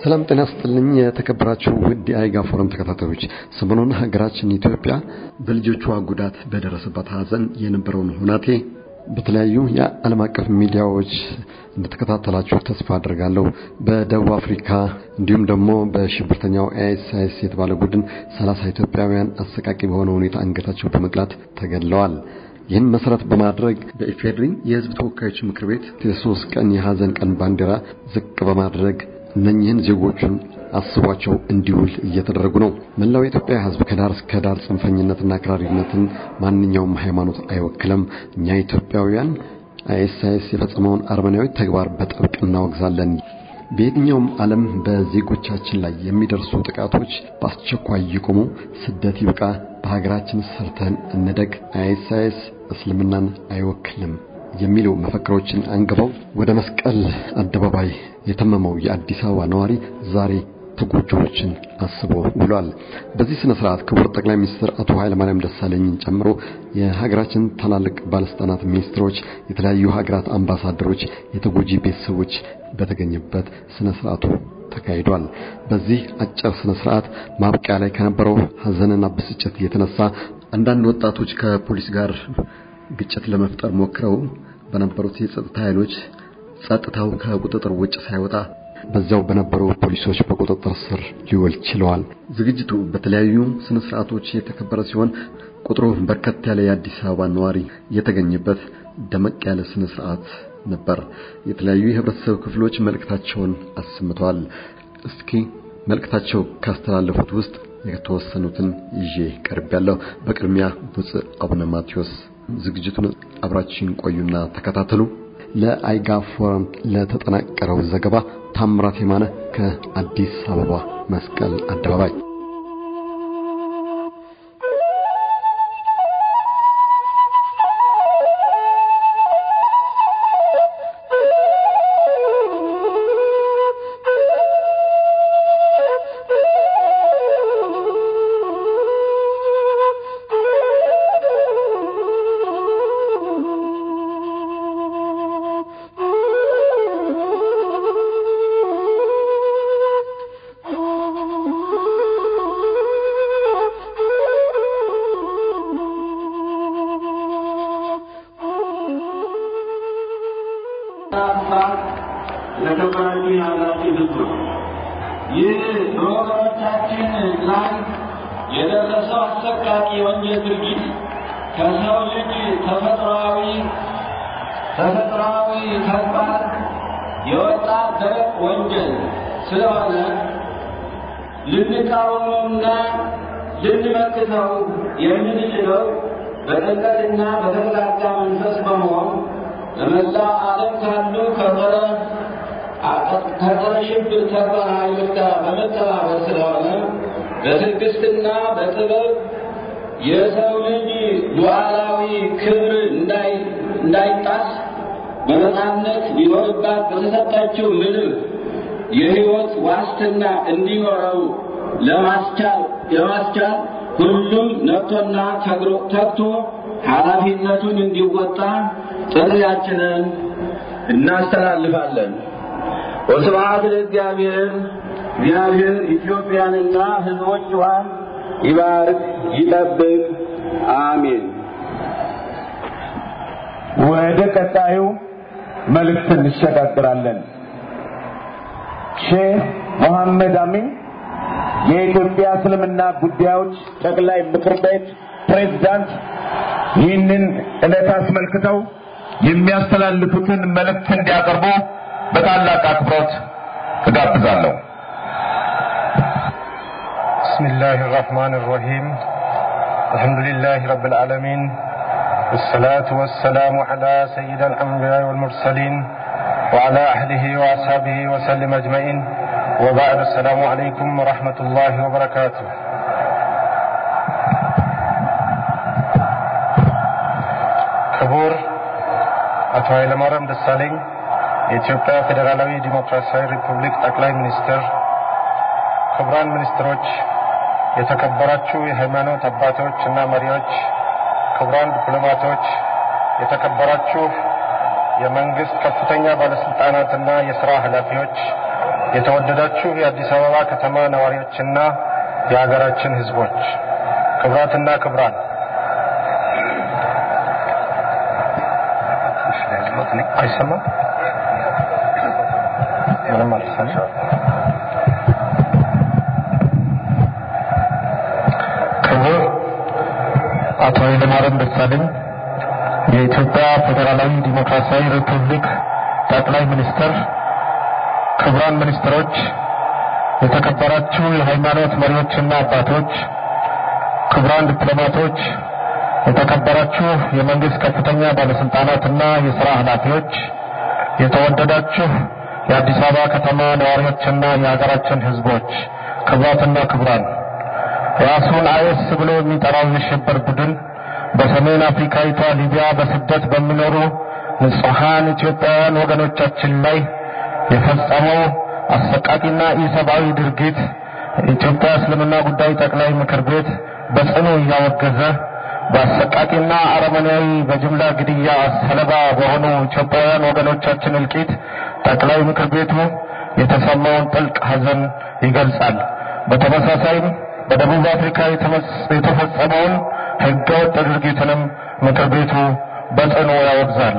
ሰላም ጤና ስጥልኝ። የተከበራችሁ ውድ የአይጋ ፎረም ተከታታዮች፣ ሰሞኑን ሀገራችን ኢትዮጵያ በልጆቿ ጉዳት በደረሰባት ሀዘን የነበረውን ሁናቴ በተለያዩ የዓለም አቀፍ ሚዲያዎች እንደተከታተላችሁ ተስፋ አድርጋለሁ። በደቡብ አፍሪካ እንዲሁም ደግሞ በሽብርተኛው ኤስአይኤስ የተባለ ቡድን ሰላሳ ኢትዮጵያውያን አሰቃቂ በሆነ ሁኔታ አንገታቸው በመቅላት ተገድለዋል። ይህን መሰረት በማድረግ በኢፌድሪ የሕዝብ ተወካዮች ምክር ቤት የሶስት ቀን የሀዘን ቀን ባንዲራ ዝቅ በማድረግ እነኚህን ዜጎቹን አስቧቸው እንዲውል እየተደረጉ ነው። መላው የኢትዮጵያ ሕዝብ ከዳር እስከ ዳር ጽንፈኝነትና አክራሪነትን ማንኛውም ሃይማኖት አይወክልም። እኛ ኢትዮጵያውያን አይኤስአይኤስ የፈጸመውን አረመናዊ ተግባር በጥብቅ እናወግዛለን። በየትኛውም ዓለም በዜጎቻችን ላይ የሚደርሱ ጥቃቶች በአስቸኳይ ይቆሙ፣ ስደት ይብቃ፣ በሀገራችን ሰርተን እንደግ፣ አይኤስአይኤስ እስልምናን አይወክልም የሚሉ መፈክሮችን አንግበው ወደ መስቀል አደባባይ የተመመው የአዲስ አበባ ነዋሪ ዛሬ ተጎጂዎችን አስቦ ውሏል። በዚህ ስነ ስርዓት ክቡር ጠቅላይ ሚኒስትር አቶ ኃይለማርያም ደሳለኝን ጨምሮ የሀገራችን ታላላቅ ባለስልጣናት፣ ሚኒስትሮች፣ የተለያዩ ሀገራት አምባሳደሮች፣ የተጎጂ ቤተሰቦች በተገኘበት ስነ ስርዓቱ ተካሂዷል። በዚህ አጭር ስነ ስርዓት ማብቂያ ላይ ከነበረው ሀዘንና ብስጭት የተነሳ አንዳንድ ወጣቶች ከፖሊስ ጋር ግጭት ለመፍጠር ሞክረው በነበሩት የጸጥታ ኃይሎች ጸጥታው ከቁጥጥር ውጭ ሳይወጣ በዚያው በነበሩ ፖሊሶች በቁጥጥር ስር ሊውል ችለዋል። ዝግጅቱ በተለያዩ ስነ ስርዓቶች የተከበረ ሲሆን ቁጥሩ በርከት ያለ የአዲስ አበባ ነዋሪ የተገኘበት ደመቅ ያለ ስነ ስርዓት ነበር። የተለያዩ የህብረተሰብ ክፍሎች መልእክታቸውን አሰምተዋል። እስኪ መልእክታቸው ካስተላለፉት ውስጥ የተወሰኑትን ይዤ ቀርቤያለሁ። በቅድሚያ ብፁዕ አቡነ ማቴዎስ ዝግጅቱን አብራችን ቆዩና ተከታተሉ። ለአይጋ ፎረም ለተጠናቀረው ዘገባ ታምራት የማነ ከአዲስ አበባ መስቀል አደባባይ ለተባራችሁ ያላችሁ ህዝቦች ይህ በወገኖቻችን ላይ የደረሰው አሰቃቂ የወንጀል ድርጊት ከሰው ልጅ ተፈጥሯዊ ተፈጥሯዊ ተግባር የወጣ ደረቅ ወንጀል ስለሆነ ልንቃወመውና ልንመክተው የምንችለው በጥልቀትና በተረጋጋ መንፈስ በመሆን በመላው ዓለም ካሉ ከጸረ ከጸረ ሽብር ተግባር ኃይሎች ጋር በመተባበር ስለሆነ በትዕግስትና በጥበብ የሰው ልጅ ሉዓላዊ ክብር እንዳይጣስ በነፃነት ሊኖርባት በተሰጠችው ምድር የሕይወት ዋስትና እንዲኖረው ለማስቻል ለማስቻል ሁሉም ነቅቶና ተግቶ ኃላፊነቱን እንዲወጣ ጥሪያችንን እናስተላልፋለን። ወስብሐት ለእግዚአብሔር። እግዚአብሔር ኢትዮጵያንና ሕዝቦቿን ይባርክ ይጠብቅ። አሜን። ወደ ቀጣዩ መልእክት እንሸጋግራለን። ሼህ መሐመድ አሚን የኢትዮጵያ እስልምና ጉዳዮች ጠቅላይ ምክር ቤት ፕሬዝዳንት ይህንን ዕለት አስመልክተው የሚያስተላልፉትን መልእክት እንዲያቀርቡ በታላቅ አክብሮት እጋብዛለሁ። بسم الله الرحمن الرحيم الحمد لله رب العالمين والصلاة والسلام على سيد الأنبياء والمرسلين وعلى أهله وأصحابه وسلم أجمعين وبعد السلام عليكم ورحمة الله وبركاته ክቡር አቶ ኃይለማርያም ደሳለኝ የኢትዮጵያ ፌዴራላዊ ዲሞክራሲያዊ ሪፑብሊክ ጠቅላይ ሚኒስትር፣ ክቡራን ሚኒስትሮች፣ የተከበራችሁ የሃይማኖት አባቶች እና መሪዎች፣ ክቡራን ዲፕሎማቶች፣ የተከበራችሁ የመንግስት ከፍተኛ ባለስልጣናትና የሥራ ኃላፊዎች፣ የተወደዳችሁ የአዲስ አበባ ከተማ ነዋሪዎችና የሀገራችን ሕዝቦች ክቡራትና ክቡራን አይሰማም? ምንም አልተሰማም። ክቡር አቶ ኃይለማርያም ደሳለኝ የኢትዮጵያ ፌዴራላዊ ዲሞክራሲያዊ ሪፑብሊክ ጠቅላይ ሚኒስትር፣ ክቡራን ሚኒስትሮች፣ የተከበራችሁ የሃይማኖት መሪዎችና አባቶች፣ ክቡራን ዲፕሎማቶች፣ የተከበራችሁ የመንግስት ከፍተኛ ባለስልጣናትና የሥራ ኃላፊዎች፣ የተወደዳችሁ የአዲስ አበባ ከተማ ነዋሪዎችና የሀገራችን ሕዝቦች፣ ክቡራትና ክቡራን ራሱን አይኤስ ብሎ የሚጠራው የሽብር ቡድን በሰሜን አፍሪካዊቷ ሊቢያ በስደት በሚኖሩ ንጹሐን ኢትዮጵያውያን ወገኖቻችን ላይ የፈጸመው አሰቃቂና ኢሰብአዊ ድርጊት የኢትዮጵያ እስልምና ጉዳይ ጠቅላይ ምክር ቤት በጽኑ እያወገዘ በአሰቃቂና አረመኔያዊ በጅምላ ግድያ ሰለባ በሆኑ ኢትዮጵያውያን ወገኖቻችን እልቂት ጠቅላይ ምክር ቤቱ የተሰማውን ጥልቅ ሐዘን ይገልጻል። በተመሳሳይም በደቡብ አፍሪካ የተፈጸመውን ሕገወጥ ድርጊትንም ምክር ቤቱ በጽኑ ያወግዛል።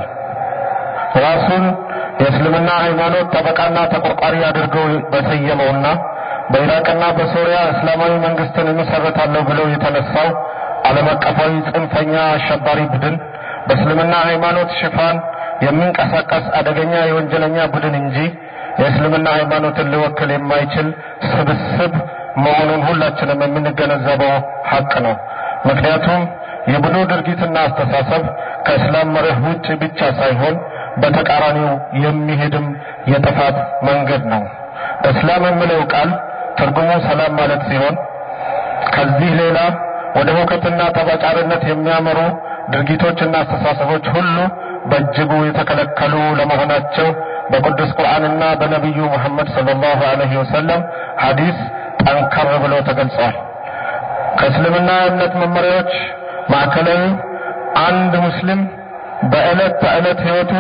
ራሱን የእስልምና ሃይማኖት ጠበቃና ተቆርቋሪ አድርገው በሰየመውና በኢራቅና በሶሪያ እስላማዊ መንግስትን እመሰርታለሁ ብለው የተነሳው ዓለም አቀፋዊ ጽንፈኛ አሸባሪ ቡድን በእስልምና ሃይማኖት ሽፋን የሚንቀሳቀስ አደገኛ የወንጀለኛ ቡድን እንጂ የእስልምና ሃይማኖትን ሊወክል የማይችል ስብስብ መሆኑን ሁላችንም የምንገነዘበው ሀቅ ነው። ምክንያቱም የቡድኑ ድርጊትና አስተሳሰብ ከእስላም መርህ ውጭ ብቻ ሳይሆን በተቃራኒው የሚሄድም የጥፋት መንገድ ነው። እስላም የሚለው ቃል ትርጉሙ ሰላም ማለት ሲሆን ከዚህ ሌላ ወደ ሁከትና ጠባጫሪነት የሚያመሩ ድርጊቶችና አስተሳሰቦች ሁሉ በእጅጉ የተከለከሉ ለመሆናቸው በቅዱስ ቁርአንና በነቢዩ ሙሐመድ ሰለላሁ ዐለይሂ ወሰለም ሐዲስ ጠንከር ብሎ ተገልጸዋል። ከእስልምና እምነት መመሪያዎች ማዕከላዊ አንድ ሙስሊም በዕለት ተዕለት ሕይወቱ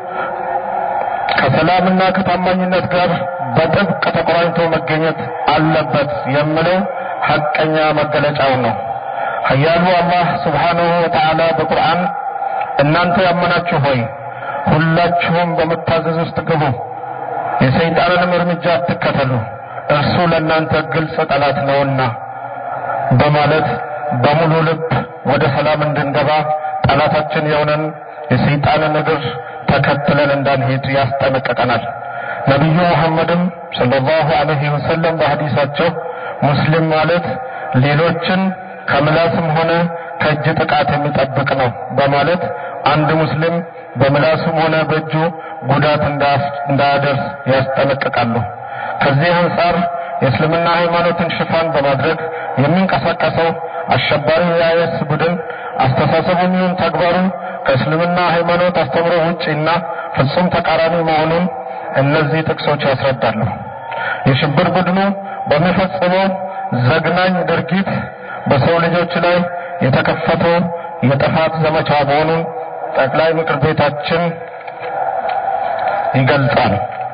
ከሰላምና ከታማኝነት ጋር በጥብቅ ተቆራኝቶ መገኘት አለበት የሚለው ሐቀኛ መገለጫው ነው። ኃያሉ አላህ ሱብሓነሁ ወተዓላ በቁርአን እናንተ ያመናችሁ ሆይ ሁላችሁም በመታዘዝ ውስጥ ግቡ፣ የሰይጣንንም እርምጃ አትከተሉ፣ እርሱ ለእናንተ ግልጽ ጠላት ነውና በማለት በሙሉ ልብ ወደ ሰላም እንድንገባ ጠላታችን የሆነን የሰይጣንን እግር ተከትለን እንዳንሄድ ያስጠነቅቀናል። ነቢዩ ሙሐመድም ሰለላሁ ዐለይሂ ወሰለም በሐዲሳቸው ሙስሊም ማለት ሌሎችን ከምላስም ሆነ ከእጅ ጥቃት የሚጠብቅ ነው በማለት አንድ ሙስሊም በምላሱም ሆነ በእጁ ጉዳት እንዳያደርስ ያስጠነቅቃሉ። ከዚህ አንጻር የእስልምና ሃይማኖትን ሽፋን በማድረግ የሚንቀሳቀሰው አሸባሪ የአይኤስ ቡድን አስተሳሰቡም ይሁን ተግባሩ ከእስልምና ሃይማኖት አስተምሮ ውጪና ፍጹም ተቃራኒ መሆኑን እነዚህ ጥቅሶች ያስረዳሉ። የሽብር ቡድኑ በሚፈጽመው ዘግናኝ ድርጊት በሰው ልጆች ላይ የተከፈተው የጥፋት ዘመቻ መሆኑን ጠቅላይ ምክር ቤታችን ይገልጻል።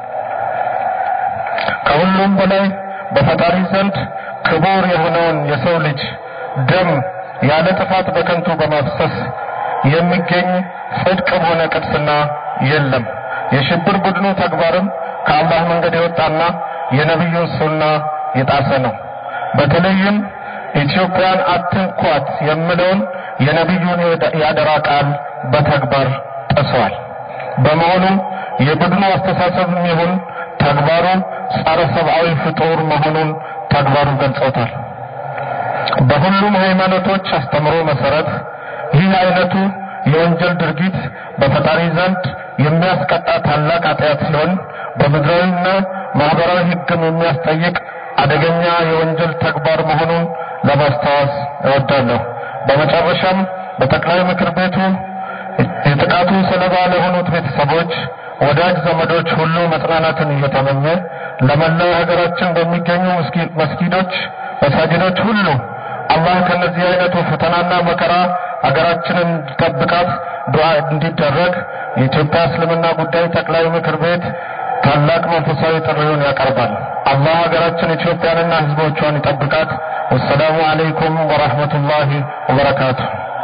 ከሁሉም በላይ በፈጣሪ ዘንድ ክቡር የሆነውን የሰው ልጅ ደም ያለ ጥፋት በከንቱ በማፍሰስ የሚገኝ ጽድቅም ሆነ ቅድስና የለም። የሽብር ቡድኑ ተግባርም ከአላህ መንገድ የወጣና የነቢዩን ሱና የጣሰ ነው። በተለይም ኢትዮጵያን አትንኳት የሚለውን የነቢዩን የአደራ ቃል በተግባር ጥሷል። በመሆኑም የቡድኑ አስተሳሰብም ይሁን ተግባሩ ጸረ ሰብአዊ ፍጡር መሆኑን ተግባሩ ገልጾታል። በሁሉም ሃይማኖቶች አስተምሮ መሰረት ይህ አይነቱ የወንጀል ድርጊት በፈጣሪ ዘንድ የሚያስቀጣ ታላቅ ኃጢአት ሲሆን በምድራዊና ማህበራዊ ሕግም የሚያስጠይቅ አደገኛ የወንጀል ተግባር መሆኑን ለማስታወስ እወዳለሁ። በመጨረሻም በጠቅላይ ምክር ቤቱ የጥቃቱ ሰለባ ለሆኑት ቤተሰቦች፣ ወዳጅ ዘመዶች ሁሉ መጽናናትን እየተመኘ ለመላው ሀገራችን በሚገኙ መስጊዶች፣ መሳጅዶች ሁሉ አላህ ከነዚህ አይነቱ ፈተናና መከራ ሀገራችንን እንዲጠብቃት ዱዓ እንዲደረግ የኢትዮጵያ እስልምና ጉዳይ ጠቅላይ ምክር ቤት ታላቅ መንፈሳዊ ጥሪውን ያቀርባል። አላህ ሀገራችን ኢትዮጵያንና ሕዝቦቿን ይጠብቃት። ወሰላሙ አለይኩም ወራህመቱላሂ ወበረካቱ።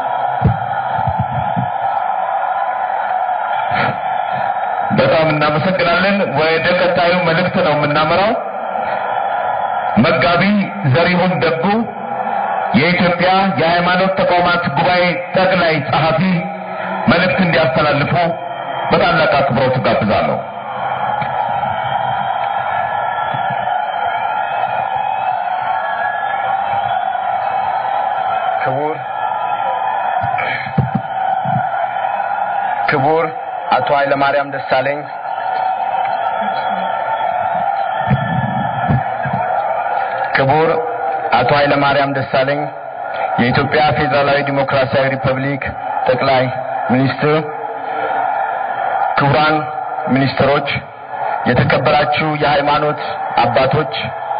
በጣም እናመሰግናለን። ወደ ቀጣዩ መልእክት ነው የምናመራው። መጋቢ ዘሪሁን ደጉ የኢትዮጵያ የሃይማኖት ተቋማት ጉባኤ ጠቅላይ ጸሐፊ መልእክት እንዲያስተላልፉ በታላቅ አክብሮት ጋብዛለሁ። ክቡር ክቡር አቶ ኃይለማርያም ደሳለኝ ክቡር አቶ ኃይለማርያም ደሳለኝ የኢትዮጵያ ፌዴራላዊ ዲሞክራሲያዊ ሪፐብሊክ ጠቅላይ ሚኒስትር፣ ክቡራን ሚኒስትሮች፣ የተከበራችሁ የሃይማኖት አባቶች፣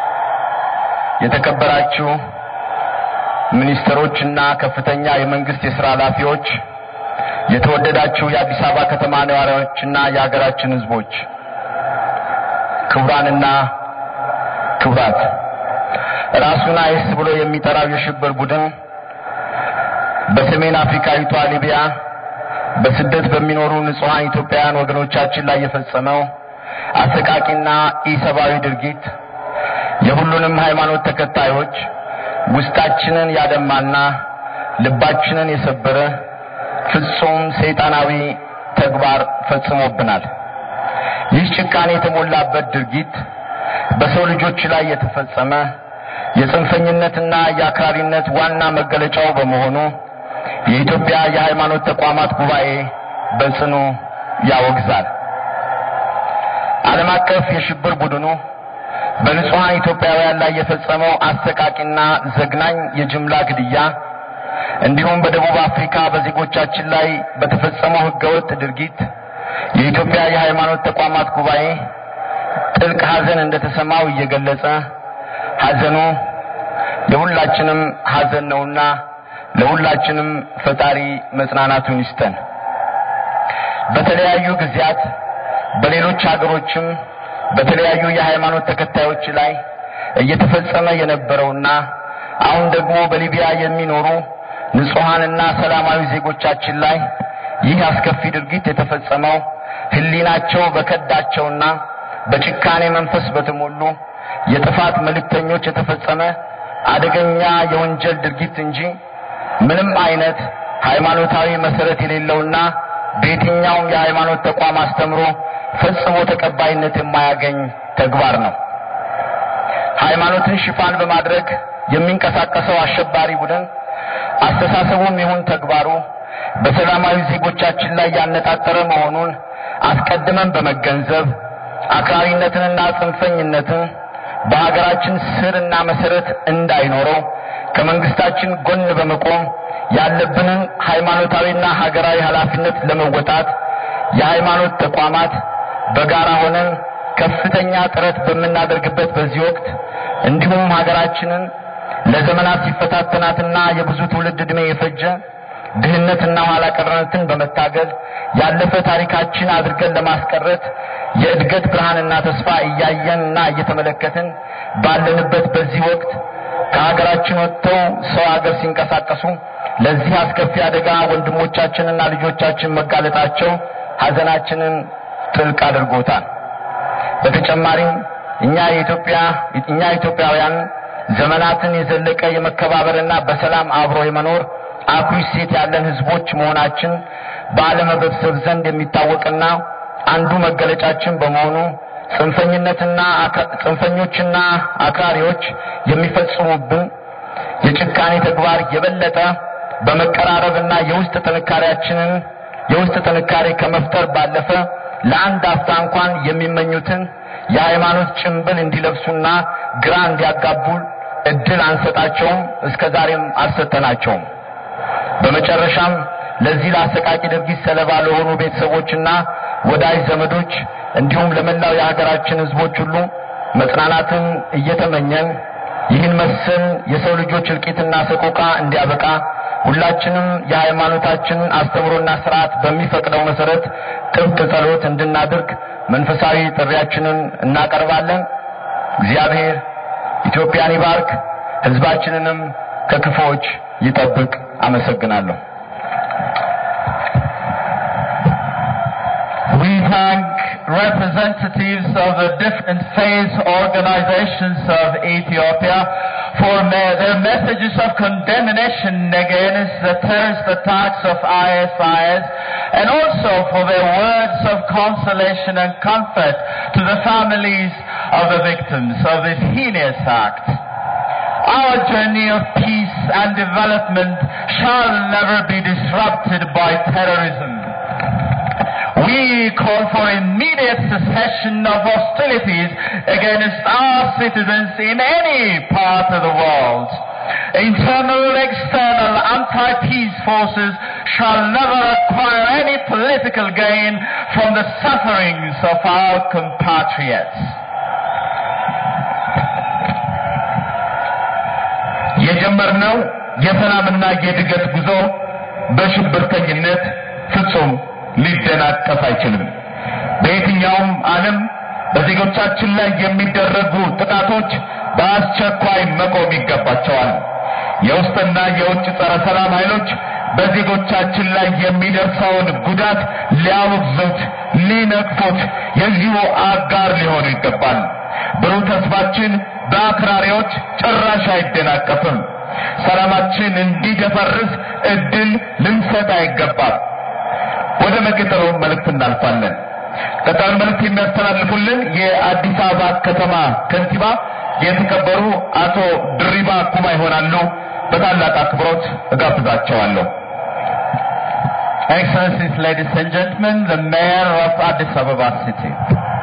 የተከበራችሁ ሚኒስትሮች እና ከፍተኛ የመንግስት የሥራ ኃላፊዎች፣ የተወደዳችሁ የአዲስ አበባ ከተማ ነዋሪዎችና የሀገራችን ሕዝቦች፣ ክቡራንና ክቡራት፣ ራሱን አይስ ብሎ የሚጠራው የሽብር ቡድን በሰሜን አፍሪካዊቷ ሊቢያ በስደት በሚኖሩ ንጹሐን ኢትዮጵያውያን ወገኖቻችን ላይ የፈጸመው አሰቃቂና ኢሰብአዊ ድርጊት የሁሉንም ሃይማኖት ተከታዮች ውስጣችንን ያደማና ልባችንን የሰበረ ፍጹም ሰይጣናዊ ተግባር ፈጽሞብናል። ይህ ጭካኔ የተሞላበት ድርጊት በሰው ልጆች ላይ የተፈጸመ የጽንፈኝነትና የአክራሪነት ዋና መገለጫው በመሆኑ የኢትዮጵያ የሃይማኖት ተቋማት ጉባኤ በጽኑ ያወግዛል። ዓለም አቀፍ የሽብር ቡድኑ በንጹሐን ኢትዮጵያውያን ላይ የፈጸመው አሰቃቂና ዘግናኝ የጅምላ ግድያ እንዲሁም በደቡብ አፍሪካ በዜጎቻችን ላይ በተፈጸመው ህገወጥ ድርጊት የኢትዮጵያ የሃይማኖት ተቋማት ጉባኤ ጥልቅ ሐዘን እንደተሰማው እየገለጸ ሐዘኑ የሁላችንም ሐዘን ነውና ለሁላችንም ፈጣሪ መጽናናቱን ይስጠን። በተለያዩ ጊዜያት በሌሎች ሀገሮችም በተለያዩ የሃይማኖት ተከታዮች ላይ እየተፈጸመ የነበረውና አሁን ደግሞ በሊቢያ የሚኖሩ ንጹሐንና ሰላማዊ ዜጎቻችን ላይ ይህ አስከፊ ድርጊት የተፈጸመው ህሊናቸው በከዳቸውና በጭካኔ መንፈስ በተሞሉ የጥፋት መልእክተኞች የተፈጸመ አደገኛ የወንጀል ድርጊት እንጂ ምንም አይነት ሃይማኖታዊ መሰረት የሌለውና በየትኛውም የሃይማኖት ተቋም አስተምሮ ፈጽሞ ተቀባይነት የማያገኝ ተግባር ነው። ሃይማኖትን ሽፋን በማድረግ የሚንቀሳቀሰው አሸባሪ ቡድን አስተሳሰቡም ይሁን ተግባሩ በሰላማዊ ዜጎቻችን ላይ ያነጣጠረ መሆኑን አስቀድመን በመገንዘብ አክራሪነትንና ጽንፈኝነትን በሀገራችን ስርና መሰረት እንዳይኖረው ከመንግስታችን ጎን በመቆም ያለብንን ሃይማኖታዊና ሀገራዊ ኃላፊነት ለመወጣት የሃይማኖት ተቋማት በጋራ ሆነን ከፍተኛ ጥረት በምናደርግበት በዚህ ወቅት እንዲሁም ሀገራችንን ለዘመናት ሲፈታተናትና የብዙ ትውልድ ዕድሜ የፈጀ ድህነትና ኋላ ቀርነትን በመታገል ያለፈ ታሪካችን አድርገን ለማስቀረት የእድገት ብርሃንና ተስፋ እያየንና እየተመለከትን ባለንበት በዚህ ወቅት ከሀገራችን ወጥተው ሰው ሀገር ሲንቀሳቀሱ ለዚህ አስከፊ አደጋ ወንድሞቻችንና ልጆቻችን መጋለጣቸው ሀዘናችንን ጥልቅ አድርጎታል። በተጨማሪም እኛ የኢትዮጵያ እኛ ኢትዮጵያውያን ዘመናትን የዘለቀ የመከባበርና በሰላም አብሮ የመኖር አኩሪ እሴት ያለን ህዝቦች መሆናችን በዓለም ህብረተሰብ ዘንድ የሚታወቅና አንዱ መገለጫችን በመሆኑ ጽንፈኝነትና ጽንፈኞችና አክራሪዎች የሚፈጽሙብን የጭካኔ ተግባር የበለጠ በመቀራረብና የውስጥ ጥንካሬያችንን የውስጥ ጥንካሬ ከመፍጠር ባለፈ ለአንድ አፍታ እንኳን የሚመኙትን የሃይማኖት ጭንብል እንዲለብሱና ግራ እንዲያጋቡ እድል አንሰጣቸውም፣ እስከ ዛሬም አልሰጠናቸውም። በመጨረሻም ለዚህ ለአሰቃቂ ድርጊት ሰለባ ለሆኑ ቤተሰቦችና ወዳጅ ዘመዶች እንዲሁም ለመላው የሀገራችን ህዝቦች ሁሉ መጽናናትን እየተመኘን ይህን መሰል የሰው ልጆች እልቂትና ሰቆቃ እንዲያበቃ ሁላችንም የሃይማኖታችንን አስተምሮና ስርዓት በሚፈቅደው መሰረት ጥብቅ ጸሎት እንድናደርግ መንፈሳዊ ጥሪያችንን እናቀርባለን። እግዚአብሔር ኢትዮጵያን ይባርክ፣ ሕዝባችንንም ከክፉዎች ይጠብቅ። አመሰግናለሁ። We thank representatives of the different faith organizations of Ethiopia for me- their messages of condemnation against the terrorist attacks of ISIS and also for their words of consolation and comfort to the families of the victims of this heinous act. Our journey of peace and development shall never be disrupted by terrorism. We call for immediate cessation of hostilities against our citizens in any part of the world. Internal and external anti-peace forces shall never acquire any political gain from the sufferings of our compatriots. የጀመርነው የሰላምና የእድገት ጉዞ በሽብርተኝነት ፍጹም ሊደናቀፍ አይችልም። በየትኛውም ዓለም በዜጎቻችን ላይ የሚደረጉ ጥቃቶች በአስቸኳይ መቆም ይገባቸዋል። የውስጥና የውጭ ጸረ ሰላም ኃይሎች በዜጎቻችን ላይ የሚደርሰውን ጉዳት ሊያወግዙት፣ ሊነቅፉት የዚሁ አጋር ሊሆኑ ይገባል። ብሩህ ተስፋችን በአክራሪዎች ጭራሽ አይደናቀፍም። ሰላማችን እንዲደፈርስ እድል ልንሰጥ አይገባም። ወደ መቀጠሉ መልእክት እናልፋለን። ቀጣዩን መልእክት የሚያስተላልፉልን የአዲስ አበባ ከተማ ከንቲባ የተከበሩ አቶ ድሪባ ኩማ ይሆናሉ። በታላቅ አክብሮት እጋብዛቸዋለሁ። Excellencies, ladies and gentlemen, the Mayor of Addis Ababa City.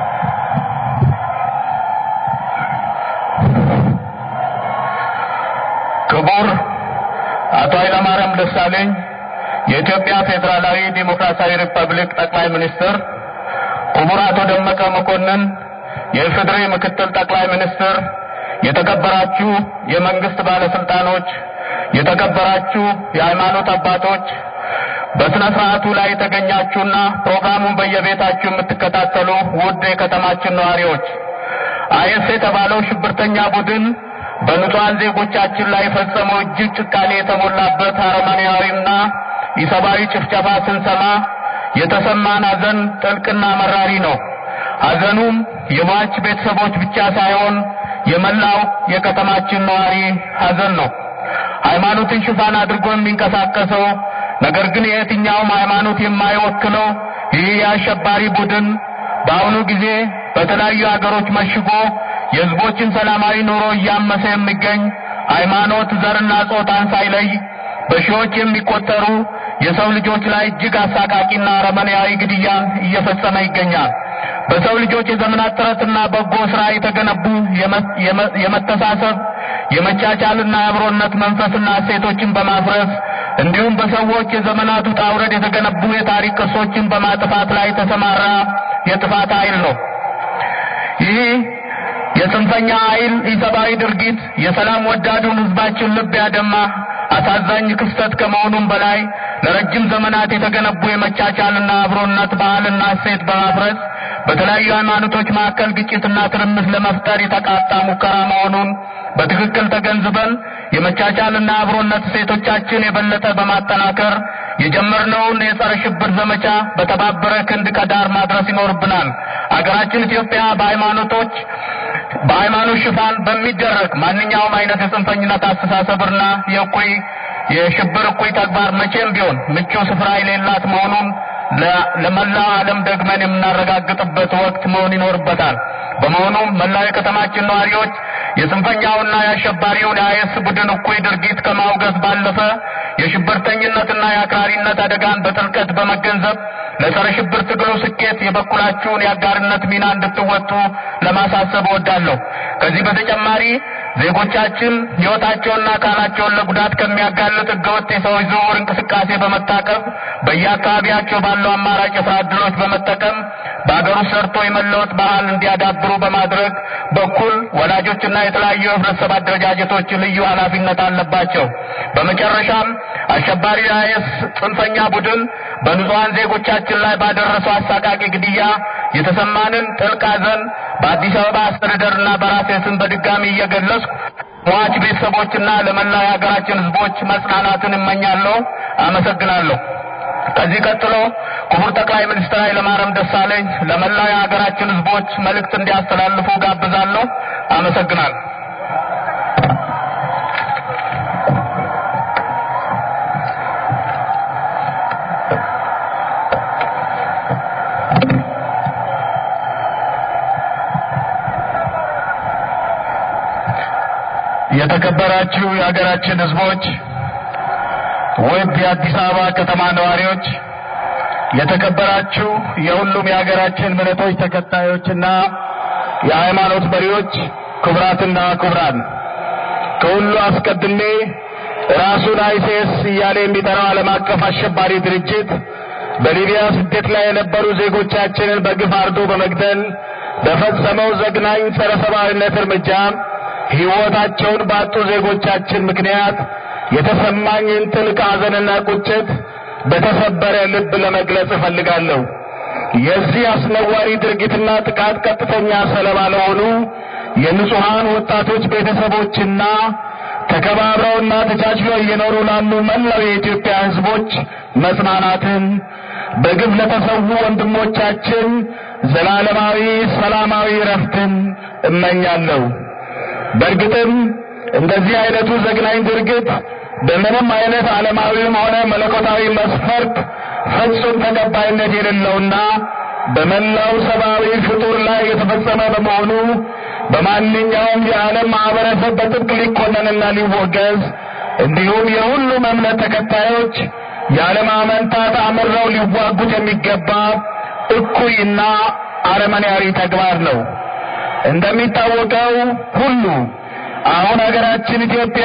ክቡር አቶ ኃይለማርያም ደሳለኝ የኢትዮጵያ ፌዴራላዊ ዴሞክራሲያዊ ሪፐብሊክ ጠቅላይ ሚኒስትር፣ ክቡር አቶ ደመቀ መኮንን የኢፌዴሪ ምክትል ጠቅላይ ሚኒስትር፣ የተከበራችሁ የመንግስት ባለስልጣኖች፣ የተከበራችሁ የሃይማኖት አባቶች፣ በስነ ስርዓቱ ላይ የተገኛችሁና ፕሮግራሙን በየቤታችሁ የምትከታተሉ ውድ የከተማችን ነዋሪዎች አይኤስ የተባለው ሽብርተኛ ቡድን በንጹሐን ዜጎቻችን ላይ የፈጸመው እጅግ ጭካኔ የተሞላበት አረመኔያዊና ኢሰብአዊ ጭፍጨፋ ስንሰማ የተሰማን ሐዘን ጥልቅና መራሪ ነው። ሐዘኑም የሟች ቤተሰቦች ብቻ ሳይሆን የመላው የከተማችን ነዋሪ ሐዘን ነው። ሃይማኖትን ሽፋን አድርጎ የሚንቀሳቀሰው ነገር ግን የየትኛውም ሃይማኖት የማይወክለው ይህ የአሸባሪ ቡድን በአሁኑ ጊዜ በተለያዩ ሀገሮች መሽጎ የህዝቦችን ሰላማዊ ኑሮ እያመሰ የሚገኝ ሃይማኖት፣ ዘርና ጾታን ሳይለይ በሺዎች የሚቆጠሩ የሰው ልጆች ላይ እጅግ አሳቃቂና አረመኔያዊ ግድያን እየፈጸመ ይገኛል። በሰው ልጆች የዘመናት ጥረትና በጎ ስራ የተገነቡ የመተሳሰብ የመቻቻልና የአብሮነት መንፈስና እሴቶችን በማፍረስ እንዲሁም በሰዎች የዘመናት ውጣ ውረድ የተገነቡ የታሪክ ቅርሶችን በማጥፋት ላይ የተሰማራ የጥፋት ኃይል ነው። ይህ የጽንፈኛ ኃይል ኢሰብአዊ ድርጊት የሰላም ወዳዱን ህዝባችን ልብ ያደማ አሳዛኝ ክስተት ከመሆኑም በላይ ለረጅም ዘመናት የተገነቡ የመቻቻልና አብሮነት ባህልና እሴት በማፍረስ በተለያዩ ሃይማኖቶች መካከል ግጭትና ትርምስ ለመፍጠር የተቃጣ ሙከራ መሆኑን በትክክል ተገንዝበን የመቻቻልና አብሮነት እሴቶቻችን የበለጠ በማጠናከር የጀመርነውን የጸረ ሽብር ዘመቻ በተባበረ ክንድ ከዳር ማድረስ ይኖርብናል። አገራችን ኢትዮጵያ በሃይማኖቶች በሃይማኖት ሽፋን በሚደረግ ማንኛውም አይነት የጽንፈኝነት አስተሳሰብና የእኩይ የሽብር እኩይ ተግባር መቼም ቢሆን ምቹ ስፍራ የሌላት መሆኑን ለመላው ዓለም ደግመን የምናረጋግጥበት ወቅት መሆን ይኖርበታል። በመሆኑም መላው የከተማችን ነዋሪዎች የጽንፈኛውና የአሸባሪውን የአይኤስ ቡድን እኩይ ድርጊት ከማውገዝ ባለፈ የሽብርተኝነትና የአክራሪነት አደጋን በጥልቀት በመገንዘብ ለጸረ ሽብር ትግሉ ስኬት የበኩላችሁን የአጋርነት ሚና እንድትወጡ ለማሳሰብ እወዳለሁ። ከዚህ በተጨማሪ ዜጎቻችን ሕይወታቸውና አካላቸውን ለጉዳት ከሚያጋልጥ ህገወጥ የሰዎች ዝውውር እንቅስቃሴ በመታቀብ በየአካባቢያቸው ባለው አማራጭ የስራ ዕድሎች በመጠቀም በአገር ውስጥ ሰርቶ የመለወጥ ባህል እንዲያዳብሩ በማድረግ በኩል ወላጆችና የተለያዩ የህብረተሰብ አደረጃጀቶች ልዩ ኃላፊነት አለባቸው። በመጨረሻም አሸባሪ አይኤስ ጽንፈኛ ቡድን በንጹሐን ዜጎቻችን ላይ ባደረሰው አሳቃቂ ግድያ የተሰማንን ጥልቅ ሐዘን በአዲስ አበባ አስተዳደርና በራሴ ስም በድጋሚ እየገለጽኩ ሟች ቤተሰቦችና ለመላው የሀገራችን ሕዝቦች መጽናናትን እመኛለሁ። አመሰግናለሁ። ከዚህ ቀጥሎ ክቡር ጠቅላይ ሚኒስትር ኃይለማርያም ደሳለኝ ለመላው የሀገራችን ሕዝቦች መልእክት እንዲያስተላልፉ ጋብዛለሁ። አመሰግናለሁ። የተከበራችሁ የሀገራችን ሕዝቦች፣ ውድ የአዲስ አበባ ከተማ ነዋሪዎች፣ የተከበራችሁ የሁሉም የሀገራችን እምነቶች ተከታዮችና የሃይማኖት መሪዎች፣ ክቡራትና ክቡራን፣ ከሁሉ አስቀድሜ ራሱን አይሲስ እያለ የሚጠራው ዓለም አቀፍ አሸባሪ ድርጅት በሊቢያ ስደት ላይ የነበሩ ዜጎቻችንን በግፍ አርዶ በመግደል በፈጸመው ዘግናኝ ጸረ ሰብአዊነት እርምጃ ሕይወታቸውን ባጡ ዜጎቻችን ምክንያት የተሰማኝን ጥልቅ ሐዘንና ቁጭት በተሰበረ ልብ ለመግለጽ እፈልጋለሁ። የዚህ አስነዋሪ ድርጊትና ጥቃት ቀጥተኛ ሰለባ ለሆኑ የንጹሐን ወጣቶች ቤተሰቦችና ተከባብረውና ተቻችለው እየኖሩ ላሉ መላው የኢትዮጵያ ሕዝቦች መጽናናትን፣ በግፍ ለተሰዉ ወንድሞቻችን ዘላለማዊ ሰላማዊ ረፍትን እመኛለሁ። በእርግጥም እንደዚህ አይነቱ ዘግናኝ ድርጊት በምንም አይነት ዓለማዊም ሆነ መለኮታዊ መስፈርት ፍጹም ተቀባይነት የሌለውና በመላው ሰብአዊ ፍጡር ላይ የተፈጸመ በመሆኑ በማንኛውም የዓለም ማህበረሰብ በጥብቅ ሊኮነንና ሊወገዝ እንዲሁም የሁሉም እምነት ተከታዮች ያለማመንታት አምረው ሊዋጉት የሚገባ እኩይና አረመኔያዊ ተግባር ነው። እንደሚታወቀው ሁሉ አሁን ሀገራችን ኢትዮጵያ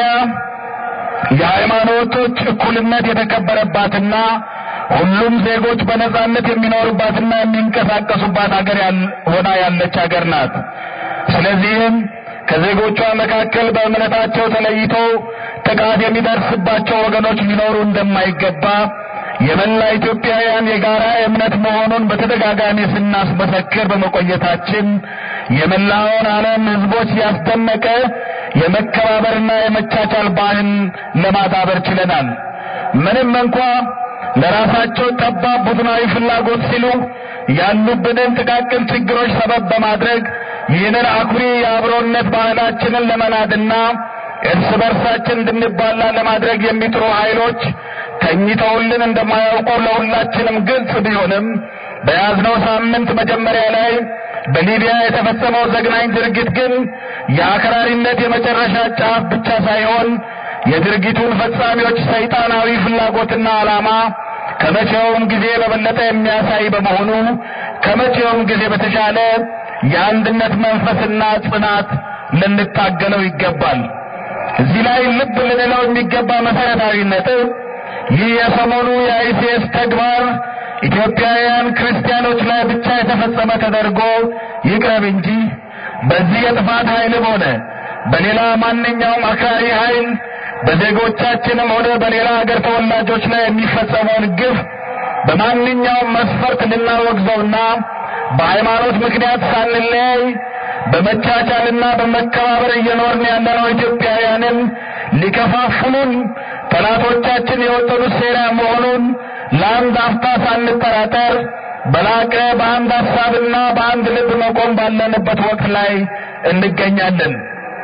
የሃይማኖቶች እኩልነት የተከበረባትና ሁሉም ዜጎች በነጻነት የሚኖሩባትና የሚንቀሳቀሱባት ሀገር ሆና ያለች ሀገር ናት። ስለዚህም ከዜጎቿ መካከል በእምነታቸው ተለይቶ ጥቃት የሚደርስባቸው ወገኖች ሊኖሩ እንደማይገባ የመላ ኢትዮጵያውያን የጋራ እምነት መሆኑን በተደጋጋሚ ስናስመሰክር በመቆየታችን የመላውን ዓለም ሕዝቦች ያስደነቀ የመከባበርና የመቻቻል ባህል ለማዳበር ችለናል። ምንም እንኳ ለራሳቸው ጠባብ ቡድናዊ ፍላጎት ሲሉ ያሉብንን ጥቃቅን ችግሮች ሰበብ በማድረግ ይህንን አኩሪ የአብሮነት ባህላችንን ለመናድና እርስ በርሳችን እንድንባላ ለማድረግ የሚጥሩ ኃይሎች ተኝተውልን እንደማያውቁ ለሁላችንም ግልጽ ቢሆንም በያዝነው ሳምንት መጀመሪያ ላይ በሊቢያ የተፈጸመው ዘግናኝ ድርጊት ግን የአክራሪነት የመጨረሻ ጫፍ ብቻ ሳይሆን የድርጊቱን ፈጻሚዎች ሰይጣናዊ ፍላጎትና ዓላማ ከመቼውም ጊዜ በበለጠ የሚያሳይ በመሆኑ ከመቼውም ጊዜ በተሻለ የአንድነት መንፈስና ጽናት ልንታገለው ይገባል። እዚህ ላይ ልብ ልንለው የሚገባ መሰረታዊ ነጥብ ይህ የሰሞኑ የአይሲኤስ ተግባር ኢትዮጵያውያን ክርስቲያኖች ላይ ብቻ የተፈጸመ ተደርጎ ይቅረብ እንጂ በዚህ የጥፋት ኃይልም ሆነ በሌላ ማንኛውም አክራሪ ኃይል በዜጎቻችንም ሆነ በሌላ ሀገር ተወላጆች ላይ የሚፈጸመውን ግፍ በማንኛውም መስፈርት ልናወግዘውና በሃይማኖት ምክንያት ሳንለያይ በመቻቻልና በመከባበር እየኖርን ያለነው ኢትዮጵያውያንን ሊከፋፍሉን ጠላቶቻችን የወጠኑት ሴራ መሆኑን ለአንድ አፍታ ሳንጠራጠር በላቀ በአንድ ሀሳብና በአንድ ልብ መቆም ባለንበት ወቅት ላይ እንገኛለን።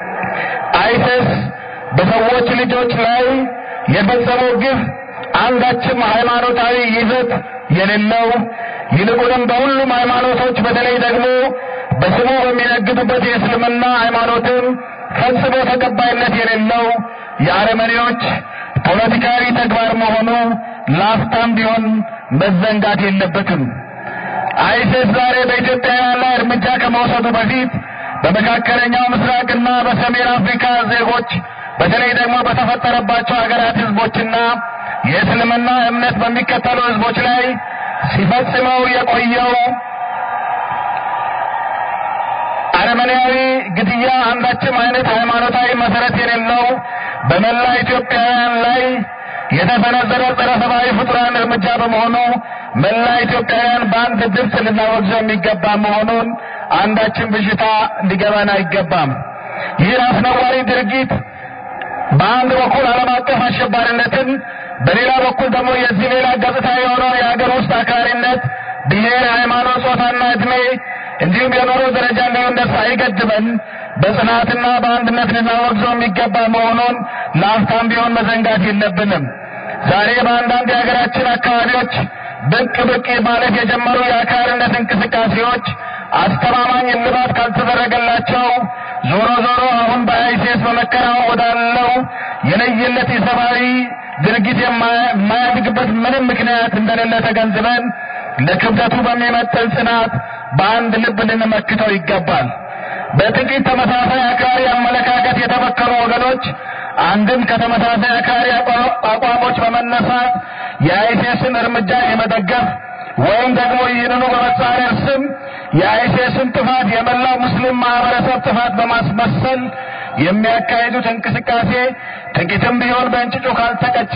አይሰስ በሰዎች ልጆች ላይ የፈጸመው ግፍ አንዳችም ሃይማኖታዊ ይዘት የሌለው ይልቁንም በሁሉም ሃይማኖቶች በተለይ ደግሞ በስሙ በሚነግዱበት የእስልምና ሃይማኖትም ፈጽሞ ተቀባይነት የሌለው የአረመኔዎች ፖለቲካዊ ተግባር መሆኑ ላፍታም ቢሆን መዘንጋት የለበትም። አይሲስ ዛሬ በኢትዮጵያውያን ላይ እርምጃ ከመውሰዱ በፊት በመካከለኛው ምስራቅና በሰሜን አፍሪካ ዜጎች በተለይ ደግሞ በተፈጠረባቸው ሀገራት ህዝቦችና የእስልምና እምነት በሚከተሉ ህዝቦች ላይ ሲፈጽመው የቆየው አረመኔያዊ ግድያ አንዳችም አይነት ሃይማኖታዊ መሰረት የሌለው በመላ ኢትዮጵያውያን ላይ የተሰነዘረ ጸረ ሰብአዊ ፍጡራን እርምጃ በመሆኑ መላ ኢትዮጵያውያን በአንድ ድምፅ ልናወግዘው የሚገባ መሆኑን አንዳችን ብዥታ ሊገባን አይገባም። ይህ አስነዋሪ ድርጊት በአንድ በኩል ዓለም አቀፍ አሸባሪነትን፣ በሌላ በኩል ደግሞ የዚህ ሌላ ገጽታ የሆነው የሀገር ውስጥ አክራሪነት ብሔር፣ ሃይማኖት፣ ጾታና ዕድሜ እንዲሁም የኑሮ ደረጃ ልዩነት ሳይገድበን በጽናትና በአንድነት ልናወግዘው የሚገባ መሆኑን ለአፍታም ቢሆን መዘንጋት የለብንም። ዛሬ በአንዳንድ የሀገራችን አካባቢዎች ብቅ ብቅ ማለት የጀመሩ የአክራሪነት እንቅስቃሴዎች አስተማማኝ እልባት ካልተደረገላቸው ዞሮ ዞሮ አሁን በአይሲስ በመከናወን ወዳለው የለየለት የሰብአዊ ድርጊት የማያድግበት ምንም ምክንያት እንደሌለ ተገንዝበን ለክብደቱ በሚመጥን ጽናት በአንድ ልብ ልንመክተው ይገባል። በጥቂት ተመሳሳይ አክራሪ አመለካከት የተበከሉ ወገኖች አንድም ከተመሳሳይ አክራሪ አቋሞች በመነሳት የአይሲስን እርምጃ የመደገፍ ወይም ደግሞ ይህንኑ በመጻረር ስም የአይሲስን ጥፋት የመላው ሙስሊም ማህበረሰብ ጥፋት በማስመሰል የሚያካሂዱት እንቅስቃሴ ጥቂትም ቢሆን በእንጭጩ ካልተቀጨ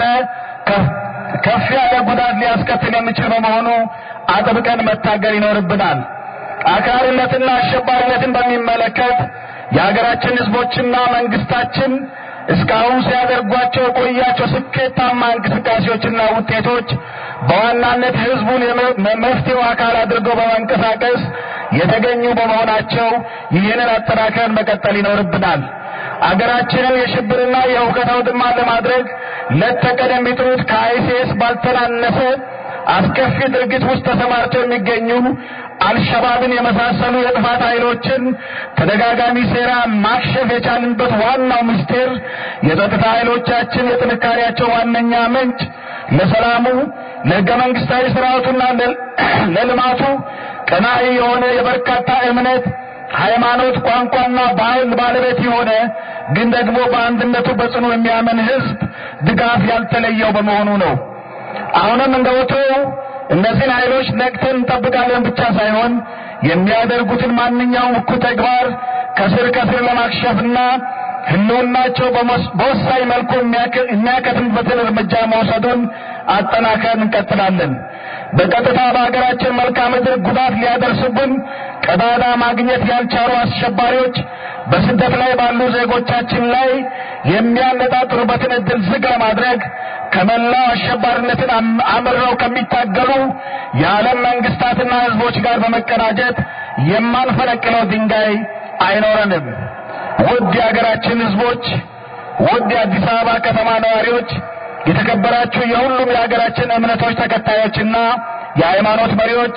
ከፍ ያለ ጉዳት ሊያስከትል የሚችል በመሆኑ አጥብቀን መታገል ይኖርብናል። አክራሪነትና አሸባሪነትን በሚመለከት የሀገራችን ህዝቦችና መንግስታችን እስካሁን ሲያደርጓቸው የቆያቸው ስኬታማ እንቅስቃሴዎችና ውጤቶች በዋናነት ህዝቡን መፍትሄው አካል አድርገው በመንቀሳቀስ የተገኙ በመሆናቸው ይህንን አጠናክረን መቀጠል ይኖርብናል። አገራችንን የሽብርና የሁከት አውድማ ለማድረግ ሌት ተቀን የሚጥሩት ከአይሲስ ባልተናነሰ አስከፊ ድርጊት ውስጥ ተሰማርተው የሚገኙ አልሸባብን የመሳሰሉ የጥፋት ኃይሎችን ተደጋጋሚ ሴራ ማክሸፍ የቻልንበት ዋናው ምስጢር የጸጥታ ኃይሎቻችን የጥንካሬያቸው ዋነኛ ምንጭ ለሰላሙ፣ ለህገ መንግስታዊ ስርዓቱና ለልማቱ ቀናኢ የሆነ የበርካታ እምነት ሃይማኖት፣ ቋንቋና ባህል ባለቤት የሆነ ግን ደግሞ በአንድነቱ በጽኑ የሚያምን ህዝብ ድጋፍ ያልተለየው በመሆኑ ነው። አሁንም እንደ ወትሮው እነዚህን ኃይሎች ነቅተን እንጠብቃለን ብቻ ሳይሆን የሚያደርጉትን ማንኛውም እኩይ ተግባር ከስር ከስር ለማክሸፍና ህልውናቸው በወሳኝ መልኩ የሚያከትምበትን እርምጃ መውሰዱን አጠናክረን እንቀጥላለን። በቀጥታ በሀገራችን መልክዓ ምድር ጉዳት ሊያደርሱብን ቀዳዳ ማግኘት ያልቻሉ አሸባሪዎች በስደት ላይ ባሉ ዜጎቻችን ላይ የሚያነጣጥሩበትን እድል ዝግ ለማድረግ ከመላው አሸባሪነትን አምረው ከሚታገሉ የዓለም መንግስታትና ህዝቦች ጋር በመቀናጀት የማንፈነቅለው ድንጋይ አይኖረንም። ውድ የሀገራችን ህዝቦች፣ ውድ የአዲስ አበባ ከተማ ነዋሪዎች፣ የተከበራችሁ የሁሉም የሀገራችን እምነቶች ተከታዮችና የሃይማኖት መሪዎች፣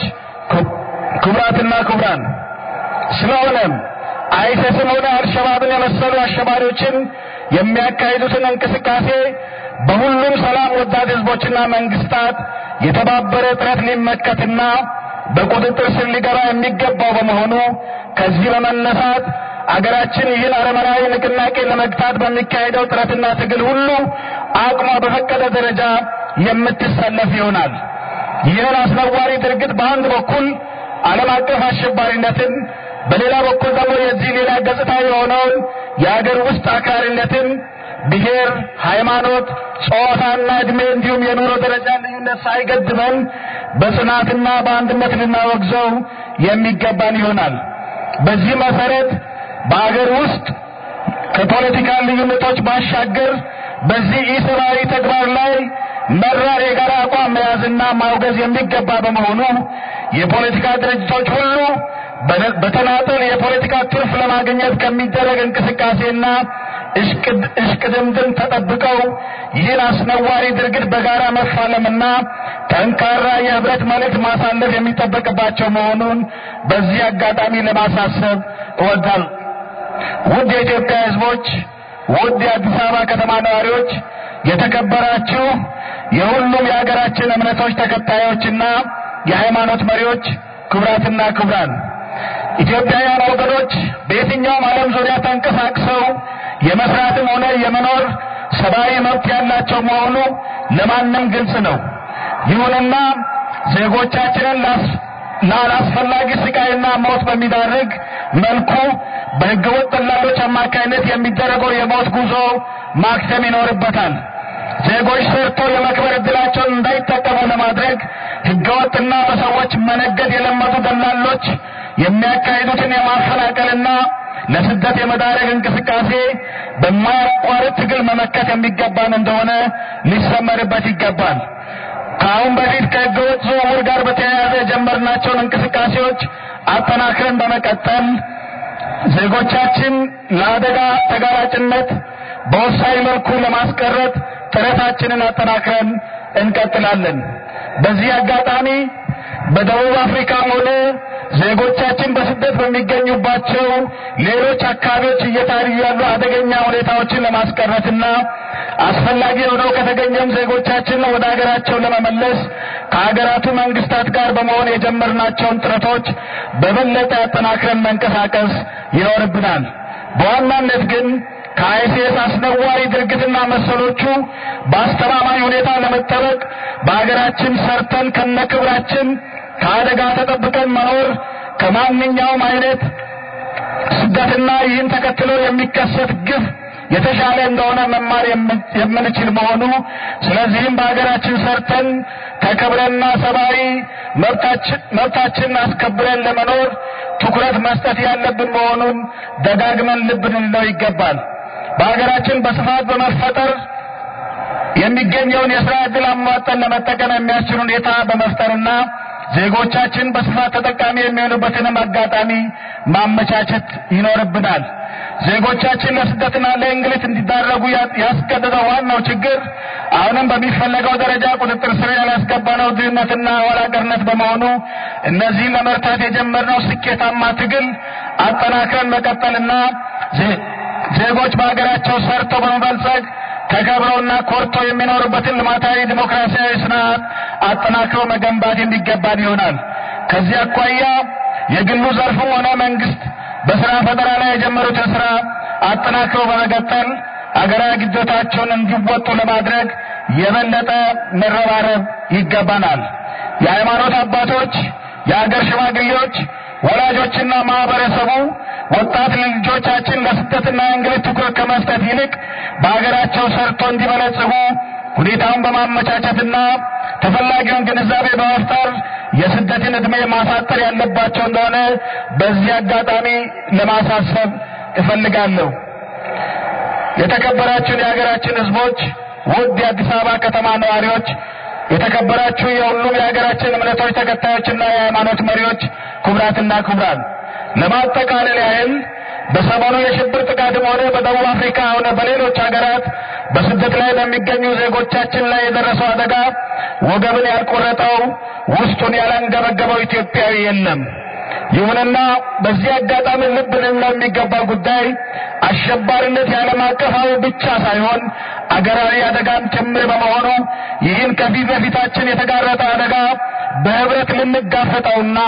ክቡራትና ክቡራን፣ ስለሆነም አይሰስም ሆነ አልሸባብን የመሰሉ አሸባሪዎችን የሚያካሂዱትን እንቅስቃሴ በሁሉም ሰላም ወዳድ ህዝቦችና መንግስታት የተባበረ ጥረት ሊመከትና በቁጥጥር ስር ሊገባ የሚገባው በመሆኑ ከዚህ በመነሳት አገራችን ይህን አረመናዊ ንቅናቄ ለመግታት በሚካሄደው ጥረትና ትግል ሁሉ አቅሟ በፈቀደ ደረጃ የምትሰለፍ ይሆናል። ይህን አስነዋሪ ድርጊት በአንድ በኩል ዓለም አቀፍ አሸባሪነትን፣ በሌላ በኩል ደግሞ የዚህ ሌላ ገጽታ የሆነውን የአገር ውስጥ አክራሪነትን ብሔር፣ ሃይማኖት፣ ጾታና ዕድሜ እንዲሁም የኑሮ ደረጃ ልዩነት ሳይገድበን በጽናትና በአንድነት ልናወግዘው የሚገባን ይሆናል። በዚህ መሰረት በአገር ውስጥ ከፖለቲካ ልዩነቶች ባሻገር በዚህ ኢሰብአዊ ተግባር ላይ መራር የጋራ አቋም መያዝና ማውገዝ የሚገባ በመሆኑ የፖለቲካ ድርጅቶች ሁሉ በተናጠል የፖለቲካ ትርፍ ለማግኘት ከሚደረግ እንቅስቃሴና እሽቅድምድም ተጠብቀው ይህን አስነዋሪ ድርጊት በጋራ መፋለምና ጠንካራ የህብረት መልእክት ማሳለፍ የሚጠበቅባቸው መሆኑን በዚህ አጋጣሚ ለማሳሰብ እወዳለሁ። ውድ የኢትዮጵያ ህዝቦች፣ ውድ የአዲስ አበባ ከተማ ነዋሪዎች፣ የተከበራችሁ የሁሉም የሀገራችን እምነቶች ተከታዮችና የሃይማኖት መሪዎች፣ ክቡራትና ክቡራን ኢትዮጵያውያን ወገኖች በየትኛውም ዓለም ዙሪያ ተንቀሳቅሰው የመስራትም ሆነ የመኖር ሰብአዊ መብት ያላቸው መሆኑ ለማንም ግልጽ ነው። ይሁንና ዜጎቻችንን ላላስፈላጊ ስቃይና ሞት በሚዳርግ መልኩ በህገወጥ ደላሎች አማካይነት የሚደረገው የሞት ጉዞ ማክተም ይኖርበታል። ዜጎች ሰርተው የመክበር እድላቸውን እንዳይጠቀሙ ለማድረግ ህገወጥና በሰዎች መነገድ የለመዱ ደላሎች የሚያካሂዱትን የማፈናቀልና ለስደት የመዳረግ እንቅስቃሴ በማያቋርጥ ትግል መመከት የሚገባን እንደሆነ ሊሰመርበት ይገባል። ከአሁን በፊት ከህገወጥ ዝውውር ጋር በተያያዘ የጀመርናቸውን እንቅስቃሴዎች አጠናክረን በመቀጠል ዜጎቻችን ለአደጋ ተጋላጭነት በወሳኝ መልኩ ለማስቀረት ጥረታችንን አጠናክረን እንቀጥላለን። በዚህ አጋጣሚ በደቡብ አፍሪካም ሆነ ዜጎቻችን በስደት በሚገኙባቸው ሌሎች አካባቢዎች እየታዩ ያሉ አደገኛ ሁኔታዎችን ለማስቀረትና አስፈላጊ ሆነው ከተገኘም ዜጎቻችን ወደ ሀገራቸው ለመመለስ ከሀገራቱ መንግስታት ጋር በመሆን የጀመርናቸውን ጥረቶች በበለጠ አጠናክረን መንቀሳቀስ ይኖርብናል። በዋናነት ግን ከአይሲኤስ አስነዋሪ ድርጊትና መሰሎቹ በአስተማማኝ ሁኔታ ለመጠበቅ በሀገራችን ሰርተን ከነክብራችን ከአደጋ ተጠብቀን መኖር ከማንኛውም አይነት ስደትና ይህን ተከትሎ የሚከሰት ግፍ የተሻለ እንደሆነ መማር የምንችል መሆኑ ስለዚህም በሀገራችን ሰርተን ተከብረንና ሰብአዊ መብታችንን አስከብረን ለመኖር ትኩረት መስጠት ያለብን መሆኑን ደጋግመን ልብ ልንለው ይገባል። በሀገራችን በስፋት በመፈጠር የሚገኘውን የስራ ዕድል አሟጠን ለመጠቀም የሚያስችል ሁኔታ በመፍጠርና ዜጎቻችን በስፋት ተጠቃሚ የሚሆኑበትንም አጋጣሚ ማመቻቸት ይኖርብናል። ዜጎቻችን ለስደትና ለእንግልት እንዲዳረጉ ያስገደደው ዋናው ችግር አሁንም በሚፈለገው ደረጃ ቁጥጥር ስር ያላስገባነው ድህነትና ኋላቀርነት በመሆኑ እነዚህን ለመርታት የጀመርነው ስኬታማ ትግል አጠናክረን መቀጠልና ዜጎች በሀገራቸው ሰርተው በመበልጸግ ተከብረውና ኮርተው የሚኖሩበትን ልማታዊ ዲሞክራሲያዊ ስርዓት አጠናክሮ መገንባት የሚገባን ይሆናል። ከዚህ አኳያ የግሉ ዘርፍም ሆነ መንግስት በስራ ፈጠራ ላይ የጀመሩትን ስራ አጠናክሮ በመቀጠል አገራዊ ግዴታቸውን እንዲወጡ ለማድረግ የበለጠ መረባረብ ይገባናል። የሃይማኖት አባቶች፣ የአገር ሽማግሌዎች፣ ወላጆችና ማህበረሰቡ ወጣት ልጆቻችን ለስደትና እንግልት ትኩረት ከመስጠት ይልቅ በሀገራቸው ሰርቶ እንዲበለጽጉ ሁኔታውን በማመቻቸትና ተፈላጊውን ግንዛቤ በመፍጠር የስደትን ዕድሜ ማሳጠር ያለባቸው እንደሆነ በዚህ አጋጣሚ ለማሳሰብ እፈልጋለሁ። የተከበራችሁን የሀገራችን ሕዝቦች፣ ውድ የአዲስ አበባ ከተማ ነዋሪዎች፣ የተከበራችሁ የሁሉም የሀገራችን እምነቶች ተከታዮችና የሃይማኖት መሪዎች፣ ክቡራትና ክቡራን ለማጠቃለል ያህል በሰሞኑ የሽብር ጥቃትም ሆነ በደቡብ አፍሪካ ሆነ በሌሎች ሀገራት በስደት ላይ በሚገኙ ዜጎቻችን ላይ የደረሰው አደጋ ወገብን ያልቆረጠው ውስጡን ያላንገበገበው ኢትዮጵያዊ የለም። ይሁንና በዚህ አጋጣሚ ልብ ልንለው የሚገባ ጉዳይ አሸባሪነት የዓለም አቀፋዊ ብቻ ሳይሆን አገራዊ አደጋም ጭምር በመሆኑ ይህን ከፊት በፊታችን የተጋረጠ አደጋ በህብረት ልንጋፈጠውና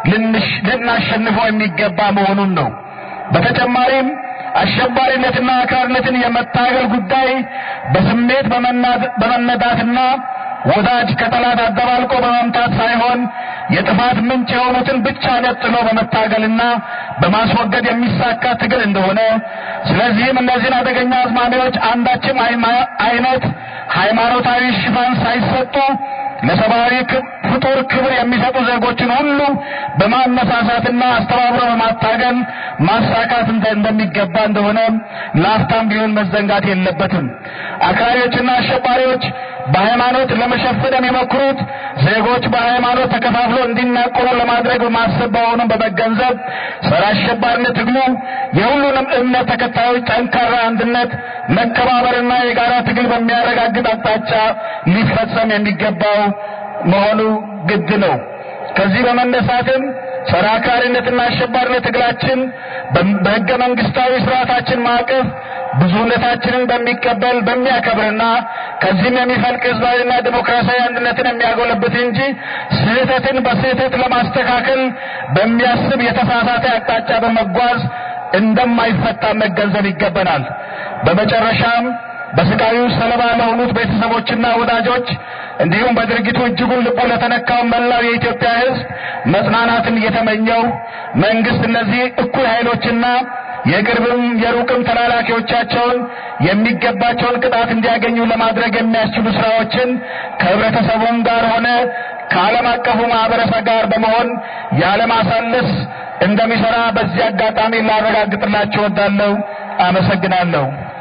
ልናሸንፈው የሚገባ መሆኑን ነው። በተጨማሪም አሸባሪነትና አክራሪነትን የመታገል ጉዳይ በስሜት በመነዳትና ወዳጅ ከጠላት አደባልቆ በመምታት ሳይሆን የጥፋት ምንጭ የሆኑትን ብቻ ነጥሎ በመታገልና በማስወገድ የሚሳካ ትግል እንደሆነ፣ ስለዚህም እነዚህን አደገኛ አዝማሚያዎች አንዳችም አይነት ሃይማኖታዊ ሽፋን ሳይሰጡ ለሰብአዊ ፍጡር ክብር የሚሰጡ ዜጎችን ሁሉ በማነሳሳትና አስተባብሮ በማታገል ማሳካት እንደሚገባ እንደሆነ ለአፍታም ቢሆን መዘንጋት የለበትም። አክራሪዎችና አሸባሪዎች በሃይማኖት ለመሸፈን የሚሞክሩት ዜጎች በሃይማኖት ተከፋፍሎ እንዲናቆሩ ለማድረግ በማሰብ መሆኑን በመገንዘብ ጸረ አሸባሪነት ትግሉ የሁሉንም እምነት ተከታዮች ጠንካራ አንድነት፣ መከባበርና የጋራ ትግል በሚያረጋግጥ አቅጣጫ ሊፈጸም የሚገባው መሆኑ ግድ ነው። ከዚህ በመነሳትም ጸረ አክራሪነትና አሸባሪነት ትግላችን በሕገ መንግስታዊ ስርዓታችን ማዕቀፍ ብዙነታችንን በሚቀበል በሚያከብርና ከዚህም የሚፈልቅ ህዝባዊና ዲሞክራሲያዊ አንድነትን የሚያጎለብት እንጂ ስህተትን በስህተት ለማስተካከል በሚያስብ የተሳሳተ አቅጣጫ በመጓዝ እንደማይፈታ መገንዘብ ይገባናል። በመጨረሻም በስቃዩ ሰለባ ለሆኑት ቤተሰቦችና ወዳጆች እንዲሁም በድርጊቱ እጅጉን ልቡ ለተነካው መላው የኢትዮጵያ ህዝብ መጽናናትን እየተመኘው መንግስት እነዚህ እኩይ ኃይሎችና የቅርብም የሩቅም ተላላኪዎቻቸውን የሚገባቸውን ቅጣት እንዲያገኙ ለማድረግ የሚያስችሉ ስራዎችን ከህብረተሰቡም ጋር ሆነ ከዓለም አቀፉ ማህበረሰብ ጋር በመሆን ያለማሳለስ እንደሚሰራ በዚህ አጋጣሚ ላረጋግጥላችሁ እወዳለሁ። አመሰግናለሁ።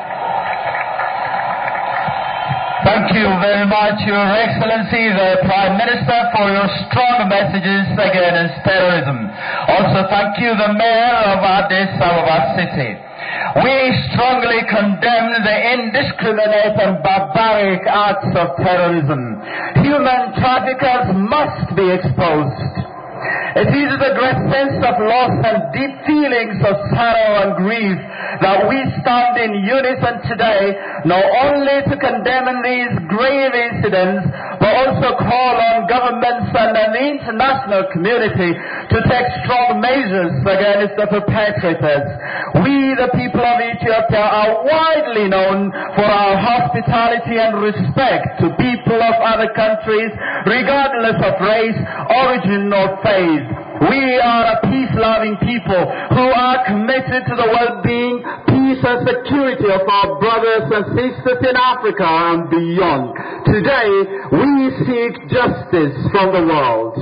Thank you very much, Your Excellency, the Prime Minister, for your strong messages against terrorism. Also, thank you, the Mayor of Addis Ababa City. We strongly condemn the indiscriminate and barbaric acts of terrorism. Human traffickers must be exposed. It is with a great sense of loss and deep feelings of sorrow and grief that we stand in unison today, not only to condemn these grave incidents, but also call on governments and the international community to take strong measures against the perpetrators. We, the people of Ethiopia, are widely known for our hospitality and respect to people of other countries, regardless of race, origin, or faith. We are a peace-loving people who are committed to the well-being, peace and security of our brothers and sisters in Africa and beyond. Today, we seek justice from the world.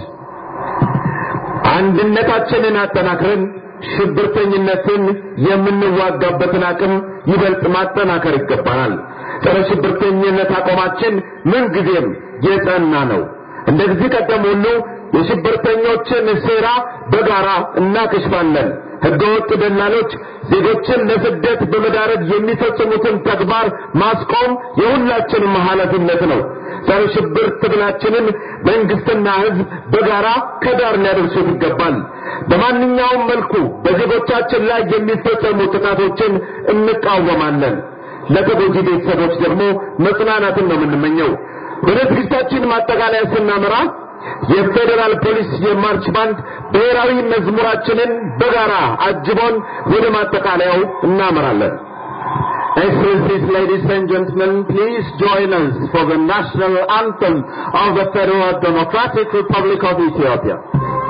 አንድነታችንን አጠናክረን ሽብርተኝነትን የምንዋጋበትን አቅም ይበልጥ ማጠናከር ይገባናል። ጸረ ሽብርተኝነት አቋማችን ምንጊዜም የጸና ነው። እንደዚህ ቀደም ሁሉ የሽብርተኞችን ሴራ በጋራ እናከሽፋለን። ህገወጥ ደላሎች ዜጎችን ለስደት በመዳረግ የሚፈጽሙትን ተግባር ማስቆም የሁላችንም ኃላፊነት ነው። ጸረ ሽብር ትግላችንን መንግስትና ህዝብ በጋራ ከዳር ሊያደርሱት ይገባል። በማንኛውም መልኩ በዜጎቻችን ላይ የሚፈጸሙ ጥቃቶችን እንቃወማለን። ለተጎጂ ቤተሰቦች ደግሞ መጽናናትን ነው የምንመኘው። ወደ ዝግጅታችን ማጠቃለያ ስናመራ የፌዴራል ፖሊስ የማርች ባንድ ብሔራዊ መዝሙራችንን በጋራ አጅቦን ወደ ማጠቃለያው እናመራለን። Excellencies, ladies and gentlemen, please join us for the national anthem of the Federal Democratic Republic of Ethiopia.